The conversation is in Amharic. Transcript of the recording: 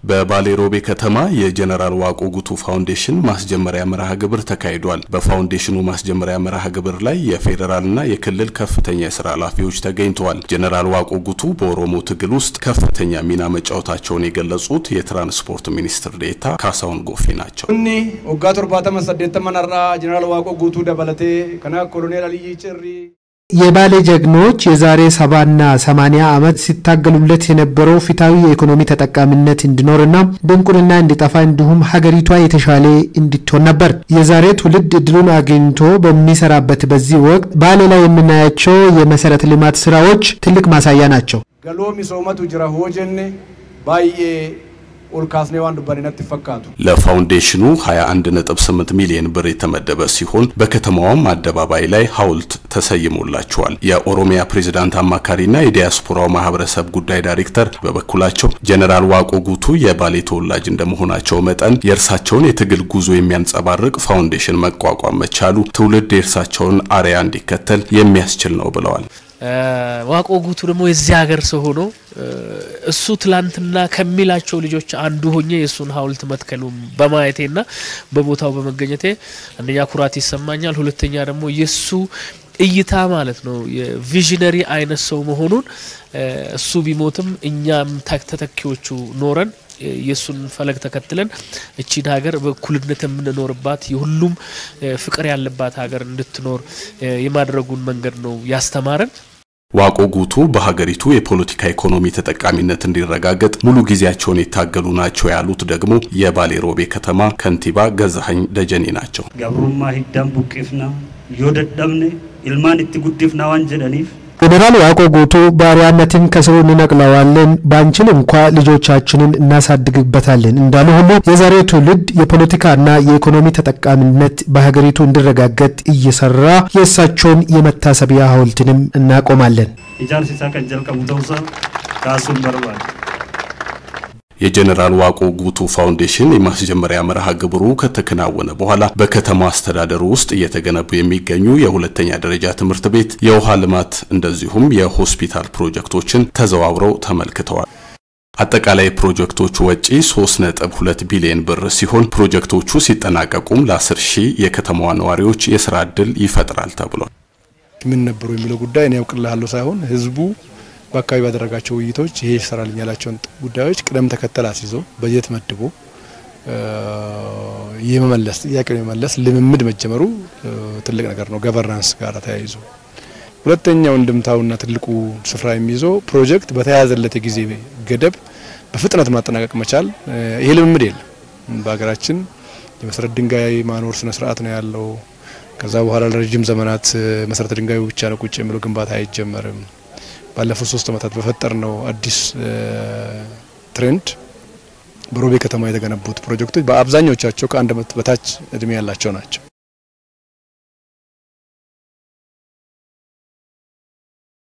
በባሌ ሮቤ ከተማ የጀነራል ዋቆ ጉቱ ፋውንዴሽን ማስጀመሪያ መርሃ ግብር ተካሂዷል። በፋውንዴሽኑ ማስጀመሪያ መርሃ ግብር ላይ የፌዴራልና የክልል ከፍተኛ የስራ ኃላፊዎች ተገኝተዋል። ጀነራል ዋቆ ጉቱ በኦሮሞ ትግል ውስጥ ከፍተኛ ሚና መጫወታቸውን የገለጹት የትራንስፖርት ሚኒስትር ዴኤታ ካሳሁን ጎፌ ናቸው። እኒ ወጋ ቶርባተመ ሰዴተመነራ ጀነራል ዋቆ ጉቱ ደበለቴ ከና ኮሎኔል አልይ ጭሪ የባሌ ጀግኖች የዛሬ ሰባና ሰማኒያ ዓመት ሲታገሉለት የነበረው ፊታዊ የኢኮኖሚ ተጠቃሚነት እንዲኖርና ድንቁርና እንዲጠፋ እንዲሁም ሀገሪቷ የተሻለ እንድትሆን ነበር። የዛሬ ትውልድ እድሉን አግኝቶ በሚሰራበት በዚህ ወቅት ባሌ ላይ የምናያቸው የመሰረተ ልማት ስራዎች ትልቅ ማሳያ ናቸው። ገሎ ሚሶመቱ ጅራ ሆጀኔ ባዬ ኦልካስኔ ዋን ዱባኔነት ይፈካቱ ለፋውንዴሽኑ 21.8 ሚሊዮን ብር የተመደበ ሲሆን በከተማዋም አደባባይ ላይ ሐውልት ተሰይሞላቸዋል። የኦሮሚያ ፕሬዝዳንት አማካሪና የዲያስፖራው ማህበረሰብ ጉዳይ ዳይሬክተር በበኩላቸው ጀነራል ዋቆ ጉቱ የባሌ ተወላጅ እንደመሆናቸው መጠን የእርሳቸውን የትግል ጉዞ የሚያንጸባርቅ ፋውንዴሽን መቋቋም መቻሉ ትውልድ የእርሳቸውን አርያ እንዲከተል የሚያስችል ነው ብለዋል። ዋቆ ጉቱ ደግሞ የዚህ ሀገር ሰው ሆኖ እሱ ትላንትና ከሚላቸው ልጆች አንዱ ሆኜ የእሱን ሐውልት መትከሉ በማየቴና በቦታው በመገኘቴ አንደኛ ኩራት ይሰማኛል። ሁለተኛ ደግሞ የእሱ እይታ ማለት ነው የቪዥነሪ አይነት ሰው መሆኑን እሱ ቢሞትም እኛም ተተኪዎቹ ኖረን የእሱን ፈለግ ተከትለን እቺን ሀገር በእኩልነት የምንኖርባት የሁሉም ፍቅር ያለባት ሀገር እንድትኖር የማድረጉን መንገድ ነው ያስተማረን። ዋቆ ጉቱ በሀገሪቱ የፖለቲካ ኢኮኖሚ ተጠቃሚነት እንዲረጋገጥ ሙሉ ጊዜያቸውን የታገሉ ናቸው ያሉት ደግሞ የባሌ ሮቤ ከተማ ከንቲባ ገዛኸኝ ደጀኔ ናቸው። ገብሩማ ሂዳን ቡቂፍና ዮደደምኔ ኢልማን እት ጉዲፍና ዋን ጀደኒፍ ጀኔራል ዋቆ ጉቱ ባሪያነትን ከስሩ እንነቅለዋለን፣ ባንችል እንኳ ልጆቻችንን እናሳድግበታለን እንዳሉ ሁሉ የዛሬው ትውልድ የፖለቲካና የኢኮኖሚ ተጠቃሚነት በሀገሪቱ እንዲረጋገጥ እየሰራ የእሳቸውን የመታሰቢያ ሐውልትንም እናቆማለን። ኢጃርሲሳ ቀንጀል ቀሙተውሳ ካሱን በርባል የጀነራል ዋቆ ጉቱ ፋውንዴሽን የማስጀመሪያ መርሃ ግብሩ ከተከናወነ በኋላ በከተማ አስተዳደሩ ውስጥ እየተገነቡ የሚገኙ የሁለተኛ ደረጃ ትምህርት ቤት፣ የውሃ ልማት እንደዚሁም የሆስፒታል ፕሮጀክቶችን ተዘዋውረው ተመልክተዋል። አጠቃላይ ፕሮጀክቶቹ ወጪ 3.2 ቢሊዮን ብር ሲሆን ፕሮጀክቶቹ ሲጠናቀቁም ለ10 ሺህ የከተማዋ ነዋሪዎች የስራ ዕድል ይፈጥራል ተብሏል። ምን ነበሩ የሚለው ጉዳይ እኔ ያውቅልሃለሁ ሳይሆን ህዝቡ በአካባቢ ባደረጋቸው ውይይቶች ይሄ ይሰራልኝ ያላቸውን ጉዳዮች ቅደም ተከተል አስይዞ በጀት መድቦ የመመለስ ጥያቄውን የመመለስ ልምምድ መጀመሩ ትልቅ ነገር ነው። ገቨርናንስ ጋር ተያይዞ ሁለተኛው እንድምታውና ትልቁ ስፍራ የሚይዘው ፕሮጀክት በተያያዘለት የጊዜ ገደብ በፍጥነት ማጠናቀቅ መቻል። ይሄ ልምምድ የለም በሀገራችን። የመሰረት ድንጋይ ማኖር ስነ ስርዓት ነው ያለው። ከዛ በኋላ ለረጅም ዘመናት መሰረተ ድንጋዩ ብቻ ነው ቁጭ የሚለው ግንባታ አይጀመርም። ባለፉት ሶስት ዓመታት በፈጠር ነው አዲስ ትሬንድ በሮቤ ከተማ የተገነቡት ፕሮጀክቶች በአብዛኞቻቸው ከአንድ ዓመት በታች እድሜ ያላቸው ናቸው።